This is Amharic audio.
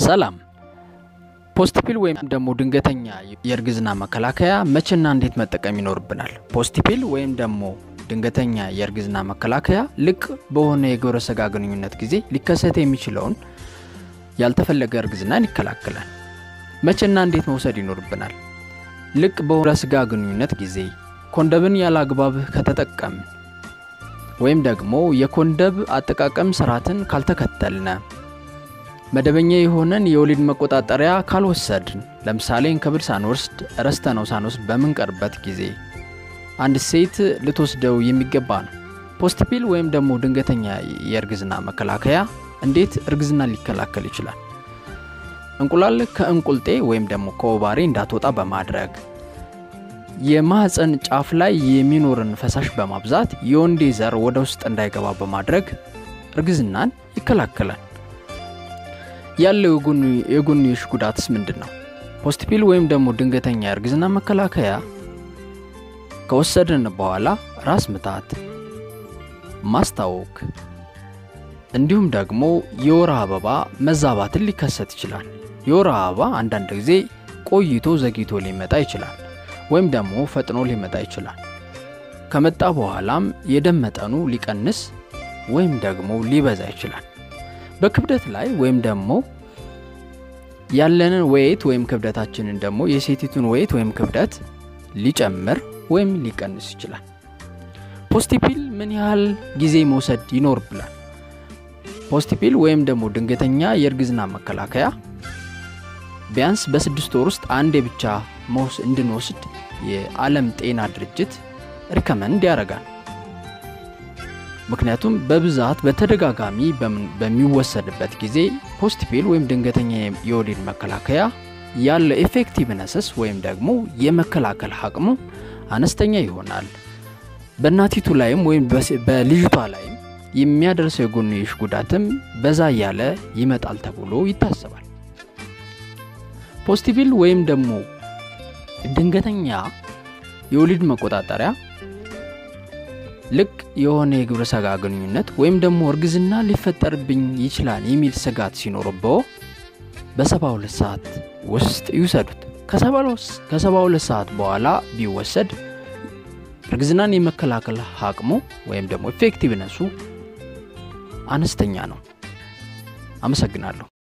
ሰላም ፖስትፒል ወይም ደግሞ ድንገተኛ የእርግዝና መከላከያ መቼና እንዴት መጠቀም ይኖርብናል? ፖስትፒል ወይም ደግሞ ድንገተኛ የእርግዝና መከላከያ ልቅ በሆነ የግብረ ስጋ ግንኙነት ጊዜ ሊከሰት የሚችለውን ያልተፈለገ እርግዝናን ይከላከላል። መቼና እንዴት መውሰድ ይኖርብናል? ልቅ በሆነ ስጋ ግንኙነት ጊዜ ኮንደምን ያለ አግባብ ከተጠቀምን ወይም ደግሞ የኮንደም አጠቃቀም ስርዓትን ካልተከተልነ መደበኛ የሆነን የወሊድ መቆጣጠሪያ ካልወሰድን ለምሳሌ እንክብል ሳንወስድ ረስተነው ሳንወስድ በምንቀርበት ጊዜ አንድ ሴት ልትወስደው የሚገባ ነው። ፖስትፒል ወይም ደግሞ ድንገተኛ የእርግዝና መከላከያ እንዴት እርግዝና ሊከላከል ይችላል? እንቁላል ከእንቁልጤ ወይም ደግሞ ከኦቫሪ እንዳትወጣ በማድረግ የማህፀን ጫፍ ላይ የሚኖርን ፈሳሽ በማብዛት የወንዴ ዘር ወደ ውስጥ እንዳይገባ በማድረግ እርግዝናን ይከላከላል። ያለው የጎንዮሽ ጉዳትስ ምንድን ነው? ፖስትፒል ወይም ደግሞ ድንገተኛ የእርግዝና መከላከያ ከወሰድን በኋላ ራስ ምታት፣ ማስታወክ እንዲሁም ደግሞ የወር አበባ መዛባትን ሊከሰት ይችላል። የወር አበባ አንዳንድ ጊዜ ቆይቶ ዘግይቶ ሊመጣ ይችላል፣ ወይም ደግሞ ፈጥኖ ሊመጣ ይችላል። ከመጣ በኋላም የደም መጠኑ ሊቀንስ ወይም ደግሞ ሊበዛ ይችላል። በክብደት ላይ ወይም ደግሞ ያለንን ወይት ወይም ክብደታችንን ደግሞ የሴቲቱን ወይት ወይም ክብደት ሊጨምር ወይም ሊቀንስ ይችላል። ፖስትፒል ምን ያህል ጊዜ መውሰድ ይኖርብናል? ፖስትፒል ወይም ደግሞ ድንገተኛ የእርግዝና መከላከያ ቢያንስ በስድስት ወር ውስጥ አንዴ ብቻ መውስ እንድንወስድ የዓለም ጤና ድርጅት ሪከመንድ ያደርጋል። ምክንያቱም በብዛት በተደጋጋሚ በሚወሰድበት ጊዜ ፖስትፒል ወይም ድንገተኛ የወሊድ መከላከያ ያለው ኤፌክቲቭነስስ ወይም ደግሞ የመከላከል አቅሙ አነስተኛ ይሆናል። በእናቲቱ ላይም ወይም በልጅቷ ላይም የሚያደርሰው የጎንዮሽ ጉዳትም በዛ እያለ ይመጣል ተብሎ ይታሰባል። ፖስትፒል ወይም ደግሞ ድንገተኛ የወሊድ መቆጣጠሪያ ልቅ የሆነ የግብረ ስጋ ግንኙነት ወይም ደግሞ እርግዝና ሊፈጠርብኝ ይችላል የሚል ስጋት ሲኖርበው በሰባ ሁለት ሰዓት ውስጥ ይውሰዱት። ከሰባ ሁለት ሰዓት በኋላ ቢወሰድ እርግዝናን የመከላከል አቅሙ ወይም ደግሞ ኤፌክቲቭነሱ አነስተኛ ነው። አመሰግናለሁ።